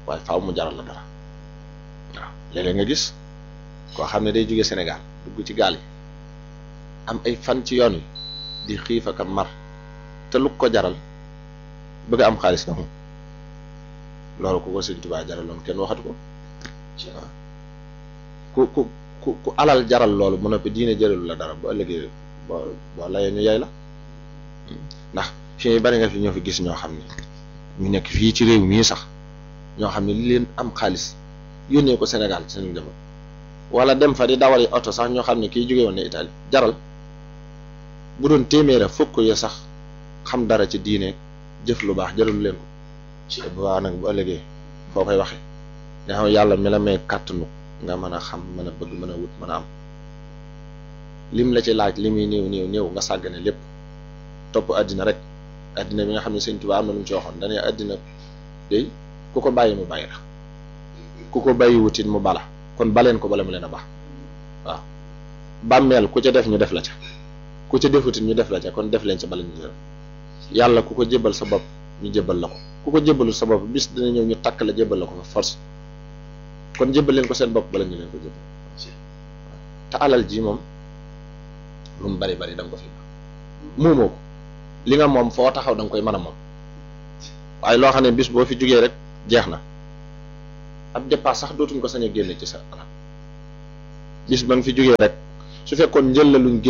waaye faaw mu jaral la dara waaw léeg-léeg nga gis koo xam ne day jóge Sénégal dugg ci gaal yi am ay fan ci yoon wi di xiif ak a mar te lu ko jaral bëgg am xaalis na moom loolu ku ko Sëñ Tuubaa jaraloon kenn waxatu ko waaw ku ku ku ku alal jaral loolu mu noppi diine jëralu la dara bu ëllëgee boo boo layee ñu yay la ndax fii bari nga fi ñoo fi gis ñoo xam ne ñu nekk fii ci réew mii sax ñoo xam ne li leen am xaalis yónnee ko Sénégal ci seen jamono wala dem fa di dawali oto sax ñoo xam ne kii jóge woon ne Italie jaral bu doon téeméera fukk ya sax xam dara ci diine jëf lu baax jaralu leen ko te bu baax nag bu ëllëgee foo koy waxee nga xam yàlla mi la may kàttanu nga mën a xam mën a bëgg mën a wut mën a am lim la ci laaj li muy néew néew néew nga sàggane lépp topp àddina rek àddina bi nga xam ne Sëñ Tuubaa am na lu mu ci waxoon dañuy àddina day ku ko bàyyi mu bàyyi la ku ko bàyyi wutit mu bala kon baleen ko bala mu leen a baax waaw bàmmeel ku ca def ñu def la ca ku ca defutit ñu def la ca kon def leen ca bala ñu def yàlla ku ko jébbal sa bopp ñu jébbal la ko ku ko jébbalul sa bopp bis dina ñëw ñu takk la jébbal la ko fa force kon jébbal leen ko seen bopp bala ñu leen ko jébbal te alal ji moom lu mu bari bari da nga ko fi muumoo ko li nga moom foo taxaw da nga koy mën a moom waaye loo xam ne bis boo fi jugee rek jeex na ab dépasse sax dootuñ ko sañ a génne ci sa alal bis ba nga fi jugee rek su fekkoon njël la luñ